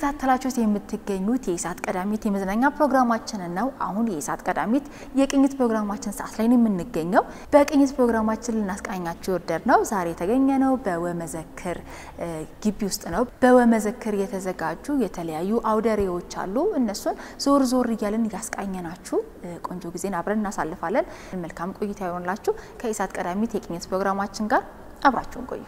እየተከታተላችሁት የምትገኙት የኢሳት ቀዳሚት የመዝናኛ ፕሮግራማችንን ነው። አሁን የኢሳት ቀዳሚት የቅኝት ፕሮግራማችን ሰዓት ላይ ነው የምንገኘው። በቅኝት ፕሮግራማችን ልናስቃኛችሁ ወደድ ነው ዛሬ የተገኘ ነው በወመዘክር ግቢ ውስጥ ነው። በወመዘክር የተዘጋጁ የተለያዩ አውደሬዎች አሉ። እነሱን ዞር ዞር እያልን እያስቃኘናችሁ ቆንጆ ጊዜን አብረን እናሳልፋለን። መልካም ቆይታ ይሆንላችሁ። ከኢሳት ቀዳሚት የቅኝት ፕሮግራማችን ጋር አብራችሁን ቆዩ።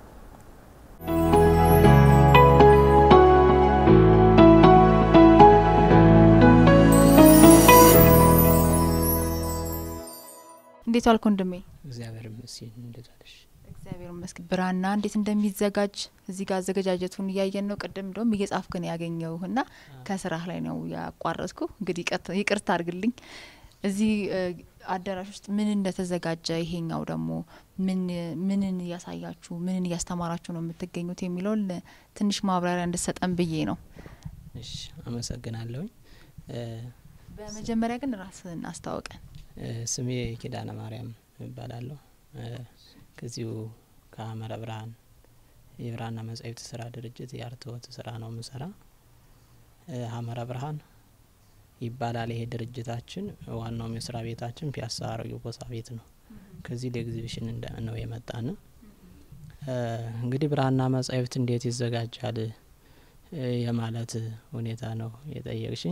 እንዴት ዋልክ ወንድሜ? እግዚአብሔር ይመስገን። እንዴት ዋልሽ? እግዚአብሔር ይመስገን። ብራና እንዴት እንደሚዘጋጅ እዚህ ጋር አዘገጃጀቱን እያየን ነው። ቅድም እንደውም እየጻፍክ ነው ያገኘውህና ከስራህ ላይ ነው ያቋረጥኩ። እንግዲህ ይቅርታ አድርግልኝ። እዚህ አዳራሽ ውስጥ ምን እንደተዘጋጀ ይሄኛው ደግሞ ምን ምንን እያሳያችሁ ምንን እያስተማራችሁ ነው የምትገኙት የሚለውን ትንሽ ማብራሪያ እንድሰጠን ብዬ ነው። እሺ፣ አመሰግናለሁኝ። በመጀመሪያ ግን ራስህን አስታወቀን። ስሜ ኪዳነ ማርያም እባላለሁ። ከዚሁ ከአመረ ብርሃን የብራና መጻሕፍት ስራ ድርጅት የአርትዖት ስራ ነው የምሰራ። አመረ ብርሃን ይባላል ይሄ ድርጅታችን። ዋናው መስሪያ ቤታችን ፒያሳ አሮጌ ቦሳ ቤት ነው። ከዚህ ለኤግዚቢሽን ነው የመጣን። እንግዲህ ብራና መጻሕፍት እንዴት ይዘጋጃል የማለት ሁኔታ ነው የጠየቅሽኝ።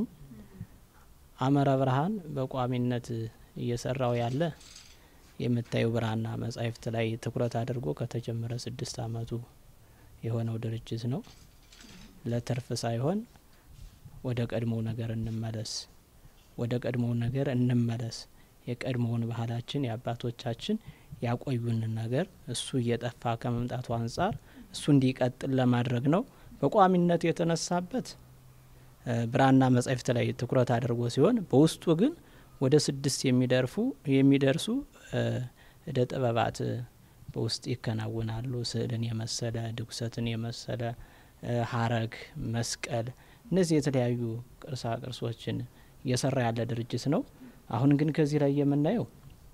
አመረ ብርሃን በቋሚነት እየሰራው ያለ የምታዩ ብራና መጻሕፍት ላይ ትኩረት አድርጎ ከተጀመረ ስድስት አመቱ የሆነው ድርጅት ነው። ለትርፍ ሳይሆን ወደ ቀድሞው ነገር እንመለስ፣ ወደ ቀድሞው ነገር እንመለስ። የቀድሞውን ባህላችን የአባቶቻችን ያቆዩንን ነገር እሱ እየጠፋ ከመምጣቱ አንጻር እሱ እንዲቀጥል ለማድረግ ነው በቋሚነት የተነሳበት ብራና መጻሕፍት ላይ ትኩረት አድርጎ ሲሆን በውስጡ ግን ወደ ስድስት የሚደርፉ የሚደርሱ እደ ጥበባት በውስጥ ይከናወናሉ። ስዕልን የመሰለ ድጉሰትን የመሰለ ሀረግ፣ መስቀል እነዚህ የተለያዩ ቅርሳ ቅርሶችን እየሰራ ያለ ድርጅት ነው። አሁን ግን ከዚህ ላይ የምናየው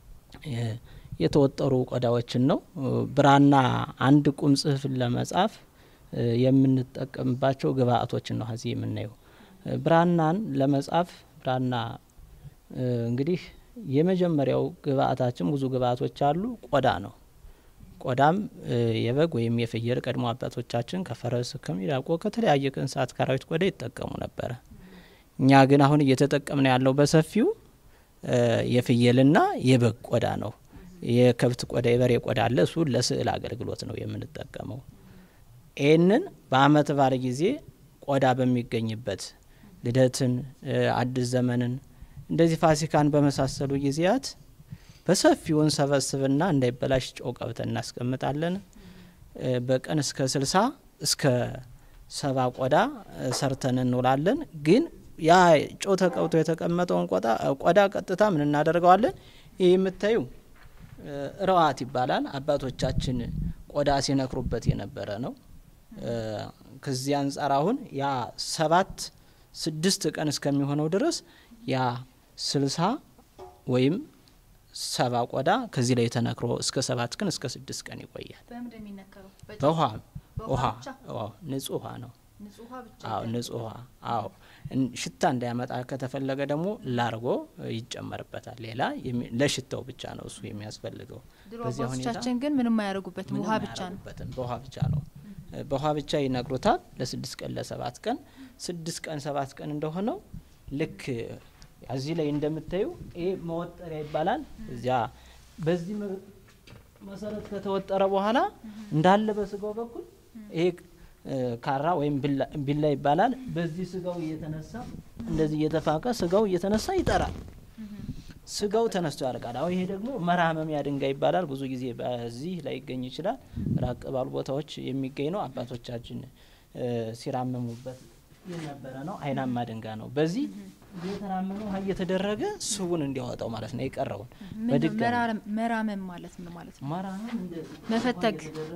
የተወጠሩ ቆዳዎችን ነው። ብራና አንድ ቁም ጽሑፍን ለመጻፍ የምንጠቀምባቸው ግብአቶችን ነው እዚህ የምናየው። ብራናን ለመጻፍ ብራና እንግዲህ የመጀመሪያው ግብአታችን ብዙ ግብአቶች አሉ። ቆዳ ነው። ቆዳም የበግ ወይም የፍየል ቀድሞ አባቶቻችን ከፈረስ ከሚዳቆ ከተለያየ ከእንስሳት ከአራዊት ቆዳ ይጠቀሙ ነበረ። እኛ ግን አሁን እየተጠቀምን ያለው በሰፊው የፍየልና የበግ ቆዳ ነው። የከብት ቆዳ የበሬ ቆዳ አለ። እሱ ለስዕል አገልግሎት ነው የምንጠቀመው። ይህንን በአመት ባለ ጊዜ ቆዳ በሚገኝበት ልደትን፣ አዲስ ዘመንን እንደዚህ ፋሲካን በመሳሰሉ ጊዜያት በሰፊው እንሰበስብና እንዳይበላሽ ጨው ቀብተን እናስቀምጣለን። በቀን እስከ ስልሳ እስከ ሰባ ቆዳ ሰርተን እንውላለን። ግን ያ ጨው ተቀብቶ የተቀመጠውን ቆዳ ቀጥታ ምን እናደርገዋለን? ይህ የምታዩ ረዋት ይባላል። አባቶቻችን ቆዳ ሲነክሩበት የነበረ ነው። ከዚህ አንጻር አሁን ያ ሰባት ስድስት ቀን እስከሚሆነው ድረስ ያ ስልሳ ወይም ሰባ ቆዳ ከዚህ ላይ ተነክሮ እስከ ሰባት ቀን እስከ ስድስት ቀን ይቆያል። በውሃ ውሃ ንጹህ ውሃ ነው። አዎ ንጹህ ውሃ። አዎ ሽታ እንዳያመጣ ከተፈለገ ደግሞ ላርጎ ይጨመርበታል። ሌላ ለሽታው ብቻ ነው እሱ የሚያስፈልገው። በዚህ ሁኔታችን ግን ምንም አያደርጉበትም። ውሃ ብቻ ነው። በውሃ ብቻ ነው። በውሃ ብቻ ይነግሩታል ለስድስት ቀን ለሰባት ቀን። ስድስት ቀን ሰባት ቀን እንደሆነው ልክ እዚህ ላይ እንደምታዩ ይሄ መወጠሪያ ይባላል። እዚያ በዚህ መሰረት ከተወጠረ በኋላ እንዳለ በስጋው በኩል ይሄ ካራ ወይም ቢላ ይባላል። በዚህ ስጋው እየተነሳ እንደዚህ እየተፋቀ ስጋው እየተነሳ ይጠራል። ስጋው ተነስቶ ያልቃል። አሁን ይሄ ደግሞ መራመሚያ ድንጋይ ይባላል። ብዙ ጊዜ በዚህ ላይ ይገኝ ይችላል። ራቅ ባሉ ቦታዎች የሚገኝ ነው። አባቶቻችን ሲራመሙበት የነበረ ነው። አይናማ ድንጋይ ነው። በዚህ እየተራመመ ውሃ እየተደረገ ስቡን እንዲያወጣው ማለት ነው። የቀረውን መራመም ማለት ነው ማለት ነው። መራመም መፈተግ፣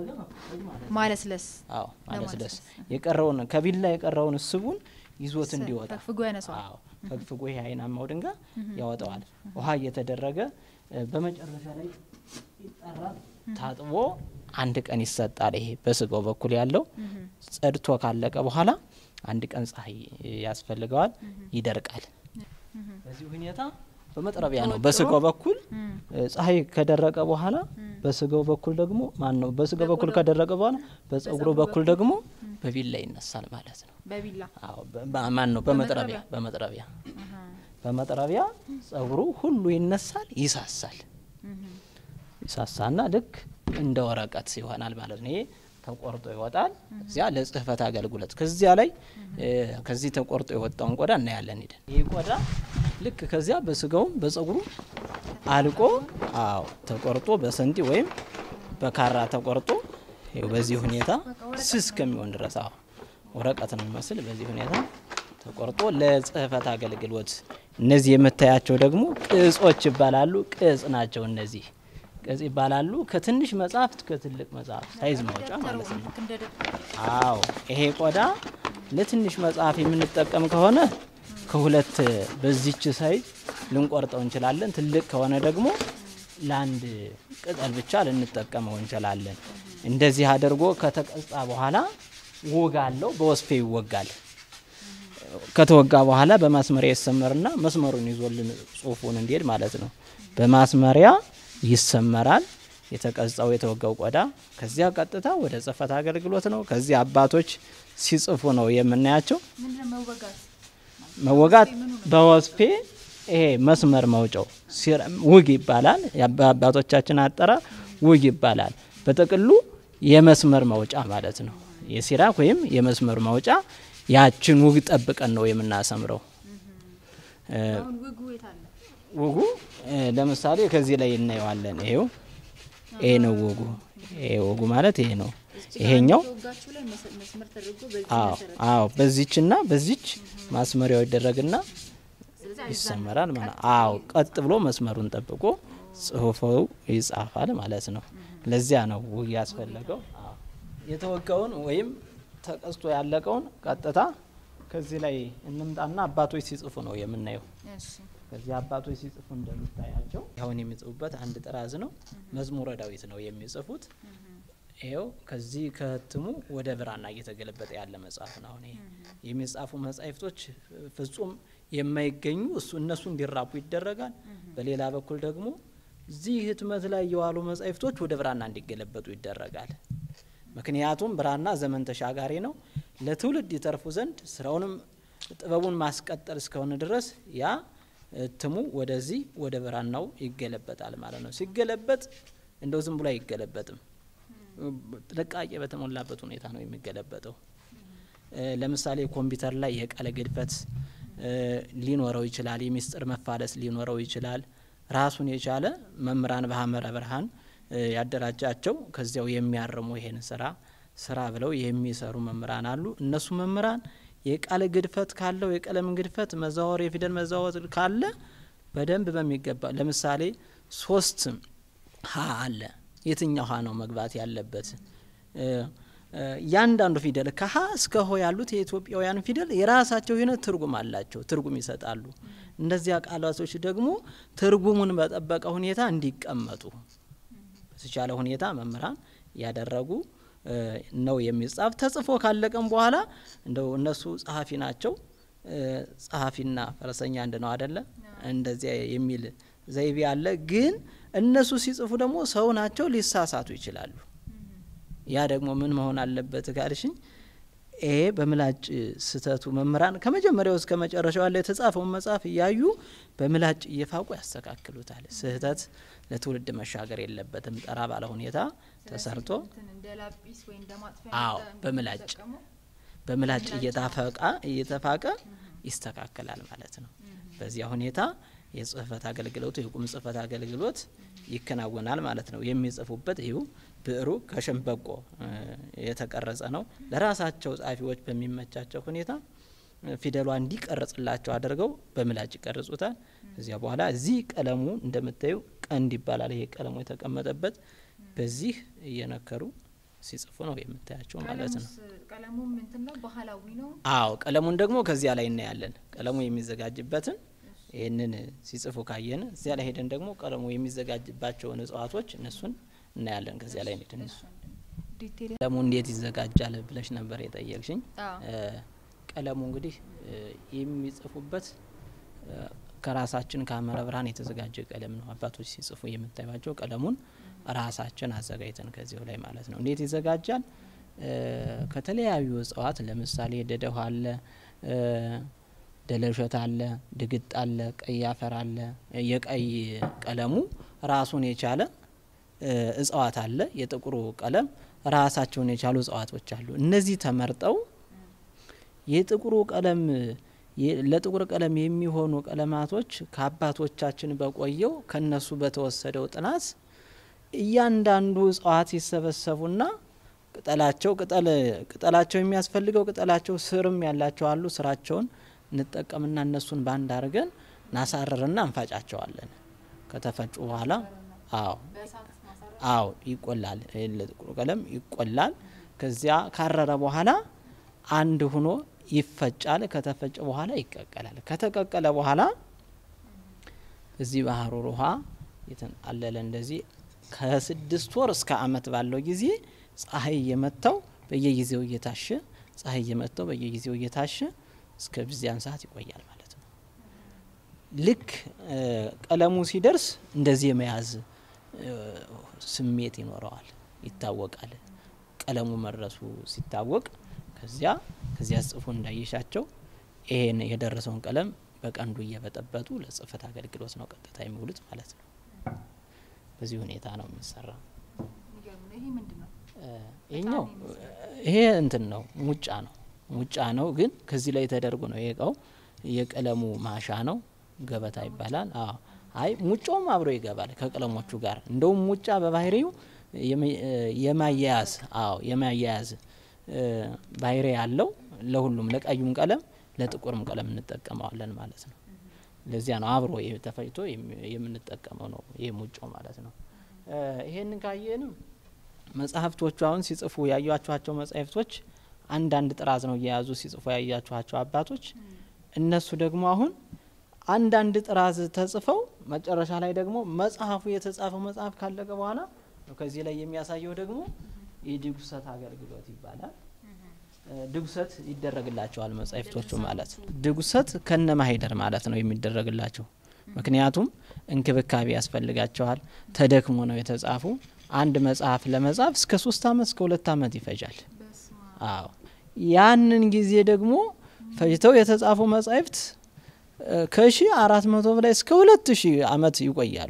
ማለስለስ። አዎ ማለስለስ። የቀረውን ከቢላ የቀረውን ስቡን ይዞት እንዲወጣ ፈግፍጎ ያነሳዋል። አዎ ፈግፍጎ ይሄ አይናማው ድንጋይ ያወጣዋል። ውሃ እየተደረገ በመጨረሻ ላይ ይጠራል። ታጥቦ አንድ ቀን ይሰጣል። ይሄ በስጋው በኩል ያለው ጸድቶ ካለቀ በኋላ አንድ ቀን ፀሐይ ያስፈልገዋል፣ ይደርቃል። በዚህ ሁኔታ በመጥረቢያ ነው በስጋው በኩል ፀሐይ ከደረቀ በኋላ በስጋው በኩል ደግሞ ማን ነው በስጋው በኩል ከደረቀ በኋላ በጸጉሩ በኩል ደግሞ በቢላ ይነሳል ማለት ነው። በቢላ አዎ ማን ነው በመጥረቢያ በመጥረቢያ በመጥረቢያ ጸጉሩ ሁሉ ይነሳል፣ ይሳሳል። ይሳሳና ልክ እንደ ወረቀት ይሆናል ማለት ነው። ይሄ ተቆርጦ ይወጣል። እዚያ ለጽህፈት አገልግሎት ከዚያ ላይ ከዚህ ተቆርጦ የወጣውን ቆዳ እናያለን ሄደን። ይህ ቆዳ ልክ ከዚያ በስጋውም በጸጉሩ አልቆ አዎ ተቆርጦ በሰንጢ ወይም በካራ ተቆርጦ ይኸው በዚህ ሁኔታ ስስ ከሚሆን ድረስ አዎ ወረቀት ነው የሚመስል በዚህ ሁኔታ ተቆርጦ ለጽህፈት አገልግሎት። እነዚህ የምታያቸው ደግሞ ቅጾች ይባላሉ። ቅጽ ናቸው እነዚህ ቅጽ ይባላሉ። ከትንሽ መጽሐፍት ከትልቅ መጽሐፍ ሳይዝ ማውጫ ማለት ነው። አዎ ይሄ ቆዳ ለትንሽ መጽሐፍ የምንጠቀም ከሆነ ከሁለት በዚች ሳይዝ ልንቆርጠው እንችላለን። ትልቅ ከሆነ ደግሞ ለአንድ ቅጠል ብቻ ልንጠቀመው እንችላለን። እንደዚህ አድርጎ ከተቀጻ በኋላ ውግ አለው። በወስፌ ይወጋል። ከተወጋ በኋላ በማስመሪያ ይሰመርና መስመሩን ይዞልን ጽሁፉን እንዲሄድ ማለት ነው። በማስመሪያ ይሰመራል የተቀጻው የተወጋው ቆዳ። ከዚያ ቀጥታ ወደ ጽህፈት አገልግሎት ነው። ከዚያ አባቶች ሲጽፉ ነው የምናያቸው። መወጋት በወስፌ ይሄ መስመር መውጫው ውግ ይባላል። የአባቶቻችን አጠራር ውግ ይባላል። በጥቅሉ የመስመር መውጫ ማለት ነው። የሲራክ ወይም የመስመር መውጫ ያችን ውግ ጠብቀን ነው የምናሰምረው። ውጉ ለምሳሌ ከዚህ ላይ እናየዋለን። ይሄው ይሄ ነው ውጉ። ይሄ ውጉ ማለት ይሄ ነው። ይሄኛው አዎ አዎ፣ በዚችና በዚች ማስመሪያው ይደረግና ይሰመራል ማለት አዎ። ቀጥ ብሎ መስመሩን ጠብቆ ጽሁፉ ይጻፋል ማለት ነው። ለዚያ ነው ውግ ያስፈለገው። የተወጋውን ወይም ተቀስቶ ያለቀውን ቀጥታ ከዚህ ላይ እንምጣና አባቶች ሲጽፉ ነው የምናየው። ከዚህ አባቶች ሲጽፉ እንደምታያቸው አሁን የሚጽፉበት አንድ ጥራዝ ነው። መዝሙረ ዳዊት ነው የሚጽፉት። ይኸው ከዚህ ከህትሙ ወደ ብራና እየተገለበጠ ያለ መጽሐፍ ነው። አሁን ይሄ የሚጻፉ መጻሕፍቶች ፍጹም የማይገኙ እሱ እነሱ እንዲራቡ ይደረጋል። በሌላ በኩል ደግሞ እዚህ ህትመት ላይ የዋሉ መጻሕፍቶች ወደ ብራና እንዲገለበጡ ይደረጋል። ምክንያቱም ብራና ዘመን ተሻጋሪ ነው። ለትውልድ ይተርፉ ዘንድ ስራውንም ጥበቡን ማስቀጠል እስከሆነ ድረስ ያ እትሙ ወደዚህ ወደ ብራናው ይገለበጣል ማለት ነው። ሲገለበጥ እንደው ዝም ብሎ አይገለበጥም። ጥንቃቄ በተሞላበት ሁኔታ ነው የሚገለበጠው። ለምሳሌ ኮምፒውተር ላይ የቃለ ግድፈት ሊኖረው ይችላል። የሚስጥር መፋለስ ሊኖረው ይችላል። ራሱን የቻለ መምህራን በሐመረ ብርሃን ያደራጃቸው ከዚያው የሚያርሙ ይሄን ስራ ስራ ብለው የሚሰሩ መምህራን አሉ። እነሱ መምህራን የቃል ግድፈት ካለው የቀለም ግድፈት መዛወር፣ የፊደል መዛወር ካለ በደንብ በሚገባ ለምሳሌ ሶስት ሀ አለ። የትኛው ሀ ነው መግባት ያለበት? እያንዳንዱ ፊደል ከሀ እስከ ሆ ያሉት የኢትዮጵያውያን ፊደል የራሳቸው የሆነ ትርጉም አላቸው፣ ትርጉም ይሰጣሉ። እነዚያ ቃላቶች ደግሞ ትርጉሙን በጠበቀ ሁኔታ እንዲቀመጡ በተቻለ ሁኔታ መምህራን ያደረጉ ነው የሚጻፍ። ተጽፎ ካለቀም በኋላ እንደው እነሱ ጸሐፊ ናቸው። ጸሐፊና ፈረሰኛ አንድ ነው አደለ? እንደዚያ የሚል ዘይቤ አለ። ግን እነሱ ሲጽፉ ደግሞ ሰው ናቸው፣ ሊሳሳቱ ይችላሉ። ያ ደግሞ ምን መሆን አለበት ካልሽኝ፣ ይሄ በምላጭ ስህተቱ መምህራን ከመጀመሪያው እስከ መጨረሻው ያለ የተጻፈውን መጽሐፍ እያዩ በምላጭ እየፋቁ ያስተካክሉታል። ስህተት ለትውልድ መሻገር የለበትም። ጠራ ባለ ሁኔታ ተሰርቶ አዎ፣ በምላጭ በምላጭ እየታፈቃ እየተፋቀ ይስተካከላል ማለት ነው። በዚያ ሁኔታ የጽህፈት አገልግሎቱ የቁም ጽህፈት አገልግሎት ይከናወናል ማለት ነው። የሚጽፉበት ይሁ ብዕሩ ከሸንበቆ የተቀረጸ ነው። ለራሳቸው ጸሐፊዎች በሚመቻቸው ሁኔታ ፊደሏ እንዲቀርጽላቸው አድርገው በምላጭ ይቀርጹታል። እዚያ በኋላ እዚህ ቀለሙ እንደምታዩ ቀንድ ይባላል። ይሄ ቀለሙ የተቀመጠበት በዚህ እየነከሩ ሲጽፉ ነው የምታያቸው ማለት ነው። ቀለሙ ምንትን ነው? ባህላዊ ነው። አዎ ቀለሙን ደግሞ ከዚያ ላይ እናያለን። ቀለሙ የሚዘጋጅበትን ይህንን ሲጽፉ ካየን እዚያ ላይ ሄደን ደግሞ ቀለሙ የሚዘጋጅባቸውን እጽዋቶች እነሱን እናያለን። ከዚያ ላይ ሄደን ቀለሙ እንዴት ይዘጋጃል ብለሽ ነበር የጠየቅሽኝ። ቀለሙ እንግዲህ የሚጽፉበት ከራሳችን ከሐመረ ብርሃን የተዘጋጀ ቀለም ነው። አባቶች ሲጽፉ የምታዩቸው ቀለሙን ራሳችን አዘጋጅተን ከዚሁ ላይ ማለት ነው። እንዴት ይዘጋጃል? ከተለያዩ እጽዋት ለምሳሌ ደደው አለ፣ ደለሸት አለ፣ ድግጥ አለ፣ ቀይ አፈር አለ። የቀይ ቀለሙ ራሱን የቻለ እጽዋት አለ። የጥቁሩ ቀለም ራሳቸውን የቻሉ እጽዋቶች አሉ። እነዚህ ተመርጠው የጥቁሩ ቀለም ለጥቁር ቀለም የሚሆኑ ቀለማቶች ከአባቶቻችን በቆየው ከነሱ በተወሰደው ጥናት እያንዳንዱ እጽዋት ይሰበሰቡና ቅጠላቸው ቅጠል ቅጠላቸው የሚያስፈልገው ቅጠላቸው ስርም ያላቸው አሉ። ስራቸውን እንጠቀምና እነሱን ባንድ አድርገን ናሳርርና እንፋጫቸዋለን። ከተፈጩ በኋላ አዎ አዎ ይቆላል። ለጥቁር ቀለም ይቆላል። ከዚያ ካረረ በኋላ አንድ ሁኖ ይፈጫል። ከተፈጨ በኋላ ይቀቀላል። ከተቀቀለ በኋላ እዚህ ባህሩር ውሃ የተንጣለለ እንደዚህ ከስድስት ወር እስከ ዓመት ባለው ጊዜ ፀሐይ እየመታው በየጊዜው እየታሸ ፀሐይ እየመታው በየጊዜው እየታሸ እስከ ብዚያን ሰዓት ይቆያል ማለት ነው። ልክ ቀለሙ ሲደርስ እንደዚህ የመያዝ ስሜት ይኖረዋል፣ ይታወቃል። ቀለሙ መድረሱ ሲታወቅ ከዚያ ከዚያ ጽፎ እንዳየሻቸው ይሄን የደረሰውን ቀለም በቀንዱ እየበጠበጡ ለጽህፈት አገልግሎት ነው ቀጥታ የሚውሉት ማለት ነው። በዚህ ሁኔታ ነው የሚሰራው። ይሄኛው ይሄ እንትን ነው ሙጫ ነው ሙጫ ነው፣ ግን ከዚህ ላይ ተደርጎ ነው የእቃው የቀለሙ ማሻ ነው ገበታ ይባላል። አዎ አይ ሙጫውም አብሮ ይገባል ከቀለሞቹ ጋር። እንደውም ሙጫ በባህሪው የማያያዝ አዎ የማያያዝ ባህሪ ያለው ለሁሉም ለቀዩም ቀለም ለጥቁርም ቀለም እንጠቀመዋለን ማለት ነው። ለዚያ ነው አብሮ ተፈጭቶ የምንጠቀመው ነው ይህ ሙጫው ማለት ነው። ይሄንን ካየንም መጽሐፍቶቹ አሁን ሲጽፉ ያዩቸኋቸው መጽሐፍቶች አንዳንድ ጥራዝ ነው እየያዙ ሲጽፉ ያያችኋቸው አባቶች እነሱ ደግሞ አሁን አንዳንድ ጥራዝ ተጽፈው መጨረሻ ላይ ደግሞ መጽሐፉ የተጻፈው መጽሐፍ ካለቀ በኋላ ከዚህ ላይ የሚያሳየው ደግሞ የድጉሰት አገልግሎት ይባላል። ድጉሰት ይደረግላቸዋል መጻሕፍቶቹ ማለት ነው። ድጉሰት ከነ ማሄደር ማለት ነው የሚደረግላቸው። ምክንያቱም እንክብካቤ ያስፈልጋቸዋል። ተደክሞ ነው የተጻፉ። አንድ መጽሐፍ ለመጻፍ እስከ ሶስት አመት እስከ ሁለት አመት ይፈጃል። አዎ ያንን ጊዜ ደግሞ ፈጅተው የተጻፉ መጻሕፍት ከሺ አራት መቶ በላይ እስከ ሁለት ሺህ አመት ይቆያሉ።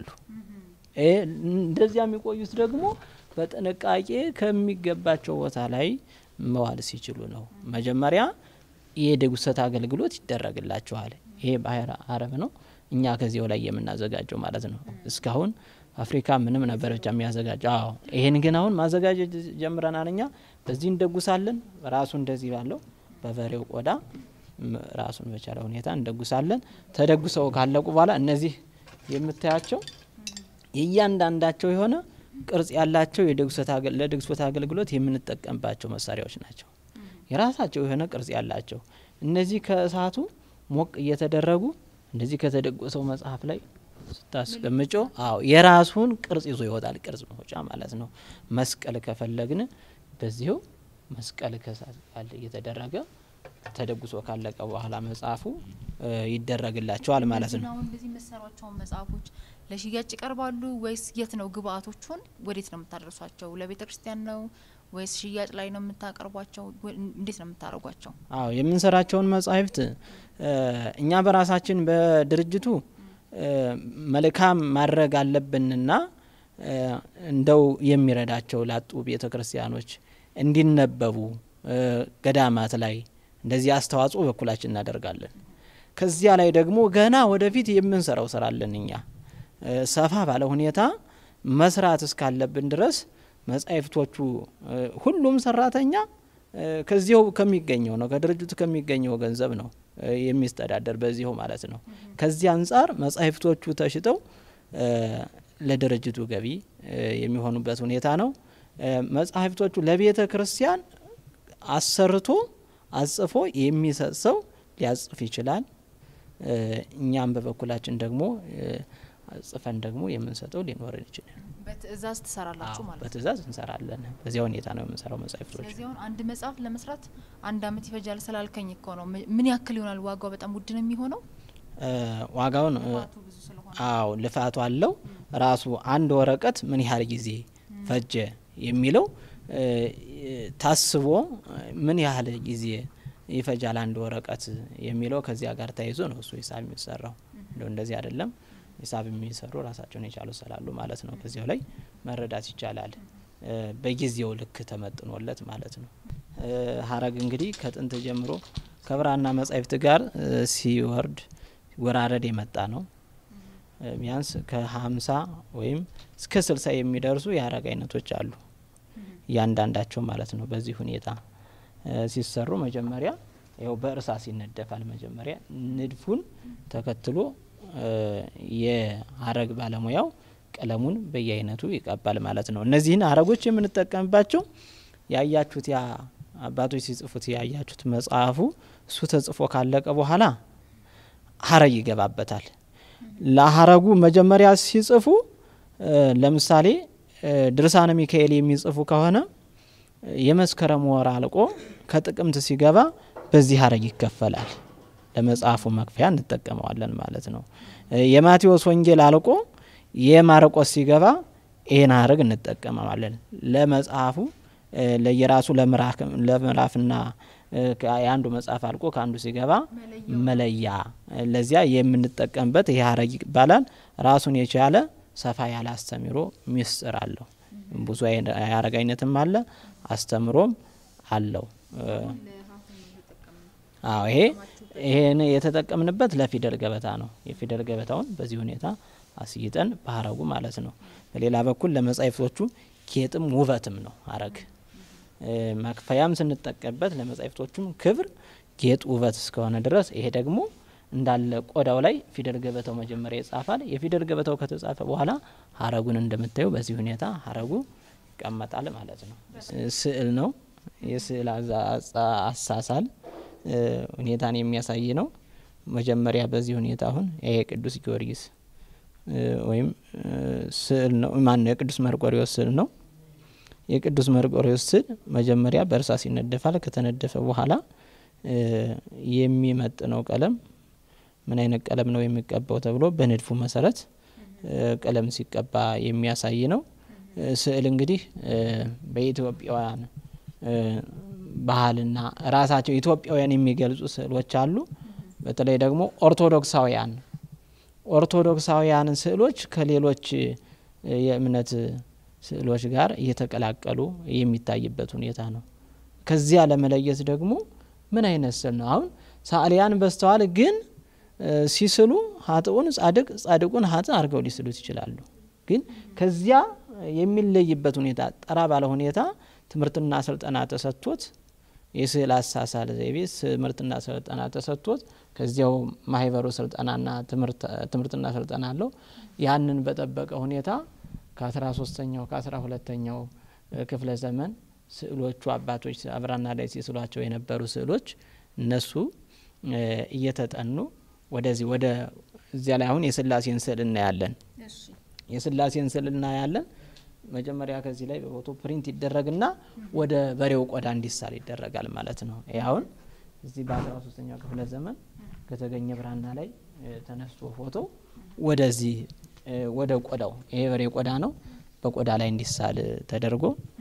እንደዚያ የሚቆዩት ደግሞ በጥንቃቄ ከሚገባቸው ቦታ ላይ መዋል ሲችሉ ነው። መጀመሪያ የድጉሰት አገልግሎት ይደረግላቸዋል። ይሄ ባህረ አረብ ነው። እኛ ከዚያው ላይ የምናዘጋጀው ማለት ነው። እስካሁን አፍሪካ ምንም ነበር ብቻ የሚያዘጋጀው። አዎ ይሄን ግን አሁን ማዘጋጀት ጀምረናል። እኛ በዚህ እንደጉሳለን። ራሱ እንደዚህ ባለው በበሬው ቆዳ ራሱን በቻለ ሁኔታ እንደጉሳለን። ተደጉሰው ካለቁ በኋላ እነዚህ የምታያቸው የእያንዳንዳቸው የሆነ ቅርጽ ያላቸው ለድግሶት አገልግሎት የምንጠቀምባቸው መሳሪያዎች ናቸው። የራሳቸው የሆነ ቅርጽ ያላቸው እነዚህ ከእሳቱ ሞቅ እየተደረጉ እንደዚህ ከተደጎሰው መጽሐፍ ላይ ስታስቀምጮ፣ አዎ የራሱን ቅርጽ ይዞ ይወጣል። ቅርጽ መውጫ ማለት ነው። መስቀል ከፈለግን በዚሁ መስቀል ከእሳት ጋር እየተደረገ ተደጉሶ ካለቀ በኋላ መጽሐፉ ይደረግላቸዋል ማለት ነው። አሁን እንደዚህ የምትሰሯቸውን መጽሐፎች ለሽያጭ ይቀርባሉ ወይስ የት ነው ግብአቶቹን ወዴት ነው የምታደርሷቸው? ለቤተ ክርስቲያን ነው ወይስ ሽያጭ ላይ ነው የምታቀርቧቸው? እንዴት ነው የምታደርጓቸው? አዎ የምንሰራቸውን መጻሕፍት እኛ በራሳችን በድርጅቱ መልካም ማድረግ አለብንና እንደው የሚረዳቸው ላጡ ቤተ ክርስቲያኖች እንዲነበቡ ገዳማት ላይ እንደዚህ አስተዋጽኦ በኩላችን እናደርጋለን። ከዚያ ላይ ደግሞ ገና ወደፊት የምንሰራው ስራ አለን እኛ ሰፋ ባለ ሁኔታ መስራት እስካለብን ድረስ መጻሕፍቶቹ ሁሉም ሰራተኛ ከዚሁ ከሚገኘው ነው ከድርጅቱ ከሚገኘው ገንዘብ ነው የሚስተዳደር በዚሁ ማለት ነው። ከዚህ አንጻር መጻሕፍቶቹ ተሽጠው ለድርጅቱ ገቢ የሚሆኑበት ሁኔታ ነው። መጻሕፍቶቹ ለቤተ ክርስቲያን አሰርቶ አጽፎ የሚሰጥ ሰው ሊያጽፍ ይችላል። እኛም በበኩላችን ደግሞ ጽፈን ደግሞ የምንሰጠው ሊኖረን ይችላል። በትእዛዝ ትሰራላችሁ አዎ፣ ማለት ነው። በትእዛዝ እንሰራለን። በዚያ ሁኔታ ነው የምንሰራው መጻሕፍቶች። ስለዚህ አሁን አንድ መጽሐፍ ለመስራት አንድ አመት ይፈጃል ስላልከኝ እኮ ነው። ም- ምን ያክል ይሆናል? ዋጋው በጣም ውድ ነው የሚሆነው? እ፣ ዋጋውን እ፣ ልፋቱ ብዙ ስለሆነ አዎ ልፋቱ አለው። ራሱ አንድ ወረቀት ምን ያህል ጊዜ ፈጀ የሚለው እ፣ ታስቦ እ፣ ምን ያህል ጊዜ ይፈጃል አንድ ወረቀት የሚለው ከዚያ ጋር ተያይዞ ነው እሱ ሂሳብ የሚሰራው። እንደው እንደዚህ አይደለም። ሂሳብ የሚሰሩ ራሳቸውን የቻሉ ስላሉ ማለት ነው። ከዚያው ላይ መረዳት ይቻላል። እ፣ በጊዜው ልክ ተመጥኖለት ማለት ነው። እ፣ ሀረግ እንግዲህ ከጥንት ጀምሮ ከብራና መጻሕፍት ጋር እ፣ ሲወርድ ወራረድ የመጣ ነው። እ፣ ቢያንስ ከሀምሳ ወይም እስከ ስልሳ የሚደርሱ የሀረግ አይነቶች አሉ። እያንዳንዳቸው ማለት ነው። በዚህ ሁኔታ እ፣ ሲሰሩ መጀመሪያ ያው በእርሳስ ይነደፋል። መጀመሪያ ንድፉን ተከትሎ እ፣ የሀረግ ባለሙያው ቀለሙን በየአይነቱ ይቀባል ማለት ነው። እነዚህን ሀረጎች የምንጠቀምባቸው ያያችሁት ያ አባቶች ሲጽፉት ያያችሁት መጽሐፉ እሱ ተጽፎ ካለቀ በኋላ ሀረግ ይገባበታል። ለሀረጉ መጀመሪያ ሲጽፉ እ፣ ለምሳሌ እ፣ ድርሳነ ሚካኤል የሚጽፉ ከሆነ እ፣ የመስከረም ወር አልቆ ከጥቅምት ሲገባ በዚህ ሀረግ ይከፈላል። ለመጽሐፉ መክፈያ እንጠቀመዋለን ማለት ነው። እ፣ የማቴዎስ ወንጌል አልቆ የማርቆስ ሲገባ ይህን ሀረግ እንጠቀመዋለን። ለመጽሐፉ እ፣ ለየራሱ ለምዕራፍ- ለምዕራፍና እ፣ ከ- የአንዱ መጽሐፍ አልቆ ከአንዱ ሲገባ መለያ እ፣ ለዚያ የምንጠቀምበት ይህ ሀረግ ይባላል። ራሱን የቻለ ሰፋ ያለ አስተምሮ ሚስጥር አለው። ብዙ አይነ- የሀረግ አይነትም አለ፣ አስተምሮም አለው። እ፣ አዎ ይሄ ይሄን የተጠቀምንበት ለፊደል ገበታ ነው። የፊደል ገበታውን በዚህ ሁኔታ አስይጠን በሀረጉ ማለት ነው። በሌላ በኩል ለመጻሕፍቶቹ ጌጥም ውበትም ነው ሀረግ እ፣ መክፈያም ስንጠቀምበት ለመጻሕፍቶቹም ክብር ጌጥ ውበት እስከሆነ ድረስ ይሄ ደግሞ እንዳለ ቆዳው ላይ ፊደል ገበታው መጀመሪያ ይጻፋል። የፊደል ገበታው ከተጻፈ በኋላ ሀረጉን እንደምታዩ በዚህ ሁኔታ ሀረጉ ይቀመጣል ማለት ነው። ስ- ስዕል ነው። የስዕል አዛ- አጻ- አሳሳል እ፣ ሁኔታን የሚያሳይ ነው። መጀመሪያ በዚህ ሁኔታ አሁን ይሄ ቅዱስ ጊዮርጊስ እ፣ ወይም እ፣ ስዕል ነው። ማነው የቅዱስ መርቆሪዎስ ስዕል ነው። የቅዱስ መርቆሪዎስ ስዕል መጀመሪያ በእርሳስ ይነደፋል። ከተነደፈ በኋላ እ፣ የሚመጥነው ቀለም ምን አይነት ቀለም ነው የሚቀባው ተብሎ በንድፉ መሰረት እ፣ ቀለም ሲቀባ የሚያሳይ ነው። እ፣ ስዕል እንግዲህ እ፣ በኢትዮጵያውያን እ፣ ባህልና ራሳቸው ኢትዮጵያውያን የሚገልጹ ስዕሎች አሉ። በተለይ ደግሞ ኦርቶዶክሳውያን ኦርቶዶክሳውያን ስዕሎች ከሌሎች እ፣ የእምነት ስዕሎች ጋር እየተቀላቀሉ የሚታይበት ሁኔታ ነው። ከዚያ ለመለየት ደግሞ ምን አይነት ስዕል ነው? አሁን ሰዓሊያን በዝተዋል፣ ግን እ፣ ሲስሉ ሀጥኡን ጻድቅ ጻድቁን ሀጥ አድርገው ሊስሉት ይችላሉ። ግን ከዚያ የሚለይበት ሁኔታ ጠራ ባለ ሁኔታ ትምህርትና ስልጠና ተሰጥቶት የስዕል አሳሳል ዘይቤ ትምህርትና ስልጠና ተሰጥቶት ከዚያው ማህበሩ ስልጠናና ትምህርትና ስልጠና አለው። ያንን በጠበቀ ሁኔታ ከአስራ ሶስተኛው ከአስራ ሁለተኛው ክፍለ ዘመን ስዕሎቹ አባቶች አብራና ላይ ሲስሏቸው የነበሩ ስዕሎች እነሱ እየተጠኑ ወደዚህ ወደ እዚያ ላይ አሁን የስላሴን ስዕል እናያለን። የስላሴን ስዕል እናያለን። መጀመሪያ ከዚህ ላይ በፎቶ ፕሪንት ይደረግና ወደ በሬው ቆዳ እንዲሳል ይደረጋል ማለት ነው። ይህ አሁን እዚህ በአስራ ሶስተኛው ክፍለ ዘመን ከተገኘ ብራና ላይ ተነስቶ ፎቶ ወደዚህ ወደ ቆዳው ይሄ በሬ ቆዳ ነው። በቆዳ ላይ እንዲሳል ተደርጎ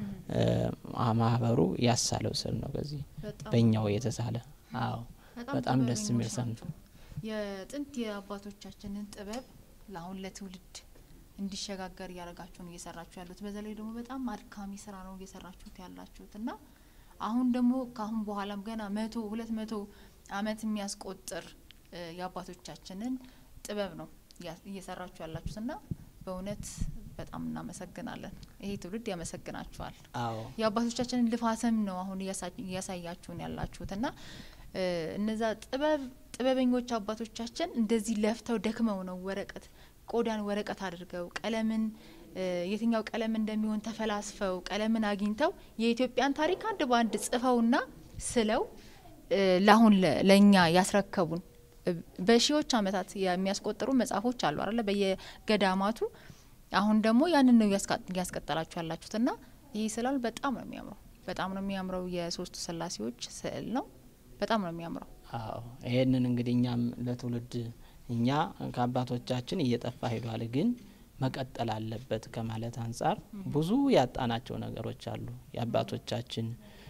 ማህበሩ ያሳለው ስዕል ነው። በዚህ በእኛው የተሳለ አዎ፣ በጣም ደስ የሚል ሰን የጥንት የአባቶቻችንን ጥበብ ለአሁን ለትውልድ እንዲሸጋገር እያደረጋችሁ ነው እየሰራችሁ ያሉት። በዛ ላይ ደግሞ በጣም አድካሚ ስራ ነው እየሰራችሁት ያላችሁት እና አሁን ደግሞ ከአሁን በኋላም ገና መቶ ሁለት መቶ አመት የሚያስቆጥር የአባቶቻችንን ጥበብ ነው እየሰራችሁ ያላችሁት እና በእውነት በጣም እናመሰግናለን። ይሄ ትውልድ ያመሰግናችኋል። አዎ የአባቶቻችንን ልፋትም ነው አሁን እያሳያችሁን ያላችሁት እና እነዛ ጥበብ ጥበበኞች አባቶቻችን እንደዚህ ለፍተው ደክመው ነው ወረቀት ቆዳን ወረቀት አድርገው ቀለምን የትኛው ቀለም እንደሚሆን ተፈላስፈው ቀለምን አግኝተው የኢትዮጵያን ታሪክ አንድ በአንድ ጽፈውና ስለው ለአሁን ለእኛ ያስረከቡን በሺዎች አመታት የሚያስቆጥሩ መጽሐፎች አሉ አለ በየገዳማቱ አሁን ደግሞ ያንን ነው እያስቀጠላችሁ ያላችሁት እና ይህ ስላል በጣም ነው የሚያምረው። በጣም ነው የሚያምረው። የሶስቱ ስላሴዎች ስዕል ነው። በጣም ነው የሚያምረው። አዎ ይሄንን እንግዲህ እኛም ለትውልድ እኛ ከአባቶቻችን እየጠፋ ሄዷል፣ ግን መቀጠል አለበት ከማለት አንጻር ብዙ ያጣናቸው ነገሮች አሉ። የአባቶቻችን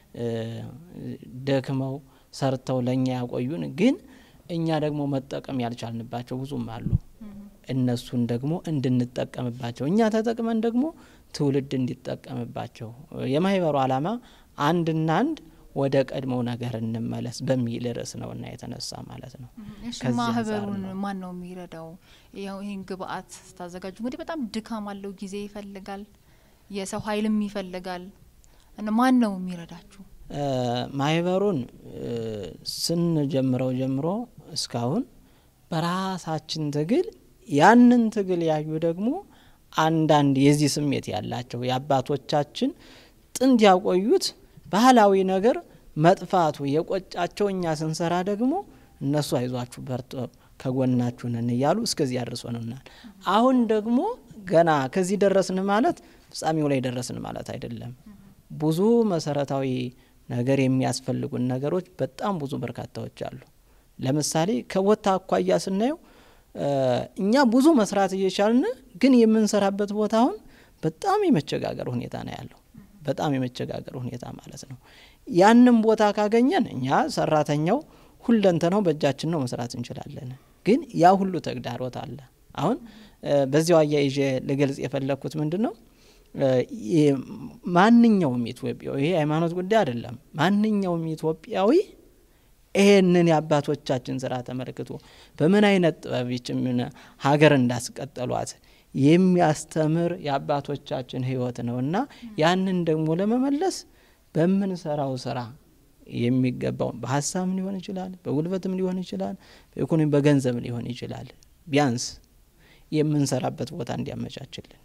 ደክመው ሰርተው ለእኛ ያቆዩን፣ ግን እኛ ደግሞ መጠቀም ያልቻልንባቸው ብዙም አሉ። እነሱን ደግሞ እንድንጠቀምባቸው እኛ ተጠቅመን ደግሞ ትውልድ እንዲጠቀምባቸው የማህበሩ ዓላማ አንድና አንድ ወደ ቀድሞው ነገር እንመለስ በሚል ርዕስ ነው እና የተነሳ ማለት ነው። እሺ ማህበሩን ማን ነው የሚረዳው? ያው ይህን ግብአት ስታዘጋጁ እንግዲህ በጣም ድካም አለው፣ ጊዜ ይፈልጋል፣ የሰው ኃይልም ይፈልጋል እና ማን ነው የሚረዳችሁ? ማህበሩን ስንጀምረው ጀምሮ እስካሁን በራሳችን ትግል ያንን ትግል ያዩ ደግሞ አንዳንድ የዚህ ስሜት ያላቸው የአባቶቻችን ጥንት ያቆዩት ባህላዊ ነገር መጥፋቱ የቆጫቸው እኛ ስንሰራ ደግሞ እነሱ አይዟችሁ በርቶ ከጎናችሁ ነን እያሉ እስከዚህ ያደርሶንናል። አሁን ደግሞ ገና ከዚህ ደረስን ማለት ፍጻሜው ላይ ደረስን ማለት አይደለም። ብዙ መሰረታዊ ነገር የሚያስፈልጉን ነገሮች በጣም ብዙ በርካታዎች አሉ። ለምሳሌ ከቦታ አኳያ ስናየው እኛ ብዙ መስራት እየቻልን ግን የምንሰራበት ቦታ አሁን በጣም የመቸጋገር ሁኔታ ነው ያለው። በጣም የመቸጋገር ሁኔታ ማለት ነው። ያንም ቦታ ካገኘን እኛ ሰራተኛው ሁለንተናው በእጃችን ነው መስራት እንችላለን። ግን ያ ሁሉ ተግዳሮት አለ። አሁን በዚያው አያይዤ ልገልጽ የፈለግኩት ምንድን ነው ማንኛውም ኢትዮጵያዊ ይሄ ሃይማኖት ጉዳይ አይደለም። ማንኛውም ኢትዮጵያዊ ይሄንን የአባቶቻችን ስራ ተመልክቶ በምን አይነት ጥበብ ይችምን ሀገር እንዳስቀጠሏት የሚያስተምር የአባቶቻችን ሕይወት ነው እና ያንን ደግሞ ለመመለስ በምንሰራው ስራ የሚገባው በሀሳብም ሊሆን ይችላል፣ በጉልበትም ሊሆን ይችላል፣ በኢኮኖሚ በገንዘብ ሊሆን ይችላል። ቢያንስ የምንሰራበት ቦታ እንዲያመቻችልን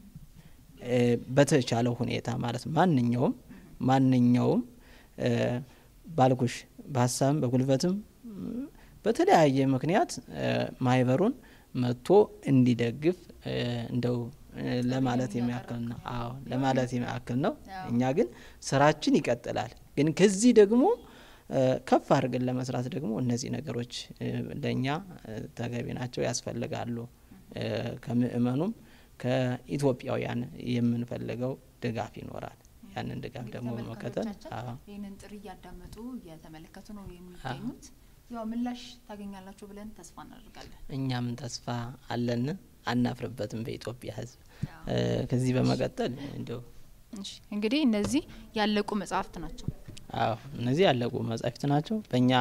በተቻለው ሁኔታ ማለት ማንኛውም ማንኛውም ባልኩሽ በሀሳብም በጉልበትም በተለያየ ምክንያት ማህበሩን መጥቶ እንዲደግፍ እንደው ለማለት የሚያክል ነው። አዎ ለማለት የሚያክል ነው። እኛ ግን ስራችን ይቀጥላል። ግን ከዚህ ደግሞ ከፍ አድርገን ለመስራት ደግሞ እነዚህ ነገሮች ለእኛ ተገቢ ናቸው፣ ያስፈልጋሉ። ከምእመኑም ከኢትዮጵያውያን የምንፈልገው ድጋፍ ይኖራል። ያንን ድጋፍ ደግሞ በመከተል ይህንን ጥሪ እያዳመጡ እየተመለከቱ ነው የሚገኙት። ያው ምላሽ ታገኛላችሁ ብለን ተስፋ እናደርጋለን። እኛም ተስፋ አለን፣ አናፍርበትም በኢትዮጵያ ሕዝብ። ከዚህ በመቀጠል እንዲሁ እንግዲህ እነዚህ ያለቁ መጽሐፍት ናቸው። አዎ እነዚህ ያለቁ መጽሐፍት ናቸው። በእኛ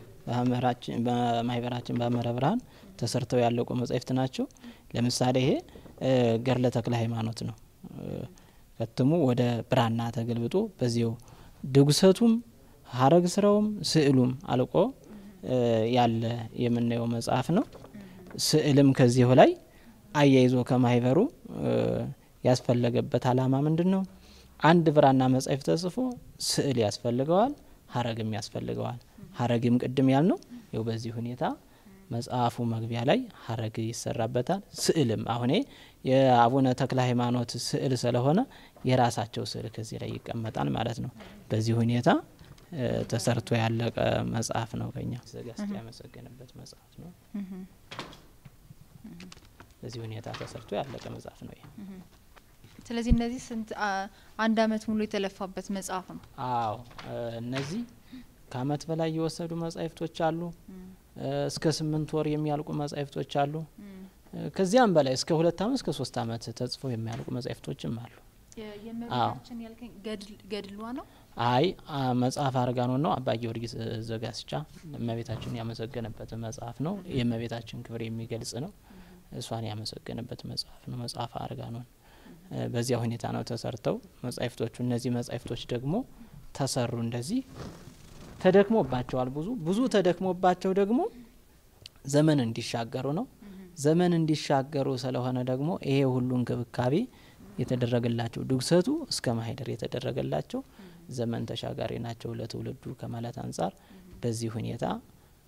በማህበራችን በሐመረ ብርሃን ተሰርተው ያለቁ መጽሐፍት ናቸው። ለምሳሌ ይሄ ገድለ ተክለ ሃይማኖት ነው። ከትሙ ወደ ብራና ተገልብጦ በዚው ድጉሰቱም ሀረግ ስራውም ስዕሉም አልቆ ያለ የምናየው መጽሐፍ ነው። ስዕልም ከዚሁ ላይ አያይዞ ከማህበሩ ያስፈለገበት አላማ ምንድን ነው? አንድ ብራና መጽሐፍ ተጽፎ ስዕል ያስፈልገዋል፣ ሀረግም ያስፈልገዋል። ሀረግም ቅድም ያልነው ይው በዚህ ሁኔታ መጽሐፉ መግቢያ ላይ ሀረግ ይሰራበታል። ስዕልም አሁኔ የአቡነ ተክለ ሃይማኖት ስዕል ስለሆነ የራሳቸው ስዕል ከዚህ ላይ ይቀመጣል ማለት ነው። በዚህ ሁኔታ ተሰርቶ ያለቀ መጽሐፍ ነው። ከኛ ዘጋስጫ ያመሰገንበት መጽሐፍ ነው። በዚህ ሁኔታ ተሰርቶ ያለቀ መጽሐፍ ነው። ይሄ ስለዚህ እነዚህ ስንት አንድ አመት ሙሉ የተለፋበት መጽሐፍ ነው። አዎ እነዚህ ከአመት በላይ የወሰዱ መጻሕፍቶች አሉ። እስከ ስምንት ወር የሚያልቁ መጻሕፍቶች አሉ። ከዚያም በላይ እስከ ሁለት አመት እስከ ሶስት አመት ተጽፎ የሚያልቁ መጻሕፍቶችም አሉ። የእመቤታችን ያልከኝ ገድሏ ነው? አይ መጽሐፍ አርጋኖን ነው። አባ ጊዮርጊስ ዘጋስጫ እመቤታችን ያመሰገነበት መጽሐፍ ነው። የእመቤታችን ክብር የሚገልጽ ነው። እሷን ያመሰገነበት መጽሐፍ ነው። መጽሐፍ አርጋኖን በዚያ ሁኔታ ነው ተሰርተው መጻሕፍቶቹ። እነዚህ መጻሕፍቶች ደግሞ ተሰሩ እንደዚህ ተደክሞባቸዋል። ብዙ ብዙ ተደክሞባቸው ደግሞ ዘመን እንዲሻገሩ ነው። ዘመን እንዲሻገሩ ስለሆነ ደግሞ ይሄ ሁሉ እንክብካቤ የተደረገላቸው ድግሰቱ እስከ ማህደር የተደረገላቸው ዘመን ተሻጋሪ ናቸው ለትውልዱ ከማለት አንጻር በዚህ ሁኔታ